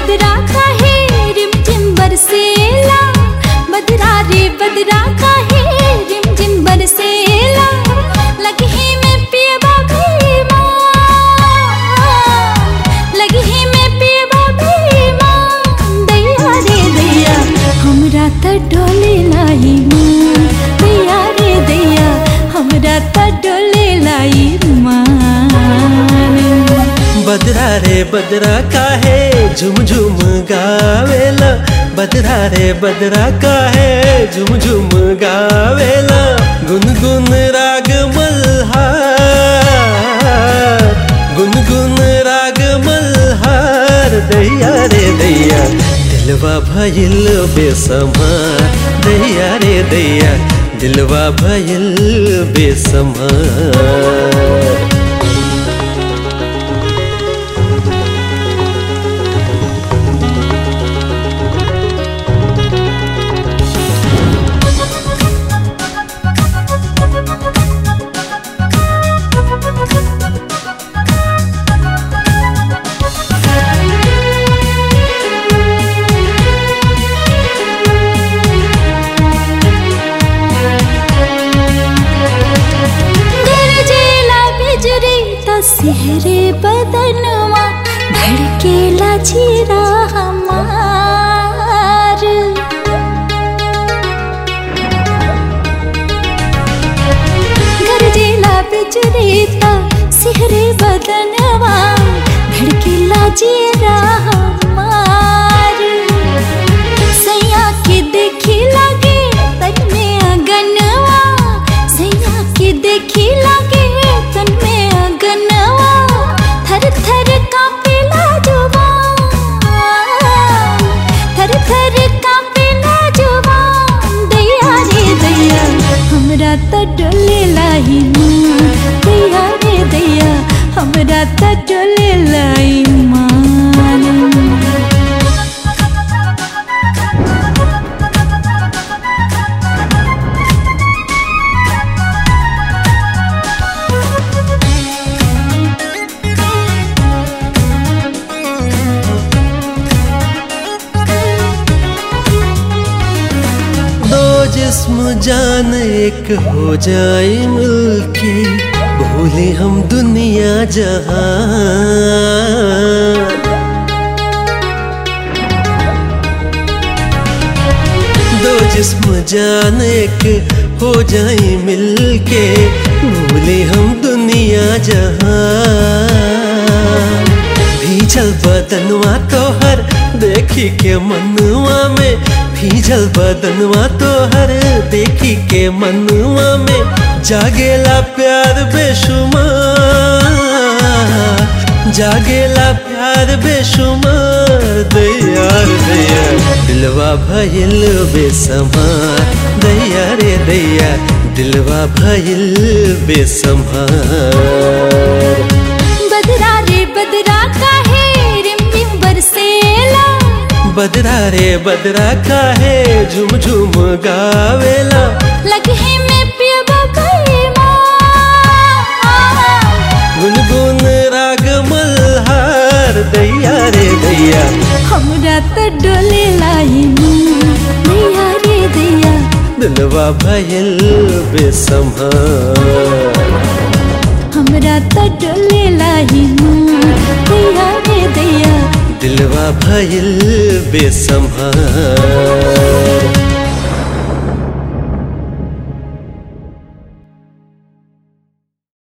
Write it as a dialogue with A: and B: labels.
A: बदरा काहे रिम झिम बरसेला बदरा रे बदरा काहे रिम झिम बरसेला लगी ही में पियबा भीमा लगी ही में पियबा भीमा दैया रे दैया हमरा त डोले लाई मान दैया रे दैया हमरा त डोले लाई मान
B: बदरा रे बदरा काहे झुम झुम गावेला बदरा रे बदरा काहे झुम झुम गावेला गुनगुन राग मल्हार गुनगुन राग मल्हार दैया रे दैया दिलवा भइल बेसमार दैया रे दैया दिलवा भइल बेसमार
A: गरजेला बिजरी त सिहरे बदनवा धड़केला जीरा हमार गरजेला बिजरी त सिहरे बदनवा धड़केला जीरा हमार सैया के देखी लागे तन में अगनवा सैया के देखी लागे तन में अगनवा थर थर कांपेला जुबान थर थर कांपेला जुबान दैया रे दैया हमरा त डोले लाई मान दैया रे दैया हमरा त डोले लाई मान
B: दो जिस्म जान एक हो जाए मिलके भूले हम दुनिया जहां दो जिस्म जान एक हो जाए मिलके भूले हम दुनिया जहां भीजल बदनवा तोहर देखी के मनवा में भीजल बदनवा तोहर देखी के मनवा में जागेला प्यार बेशुमार जागेला प्यार बेशुमार दैयार दैया दिलवा भइल बेसमार दैया रे दैया दिलवा भइल बेसमार
A: बदरा रे बदरा काहे रिम रिम बरसेला
B: बदरा रे बदरा काहे झुम झुम गावेला
A: लगे में पियबा भीमा
B: गुनगुन राग मल्हार दैया रे दैया
A: हमरा त डोले लाई मान दैया रे दैया
B: दिलवा भइल बेसम्हार
A: हमरा त डोले लाई मान दैया रे दैया
B: दिलवा भइल बेसम्हार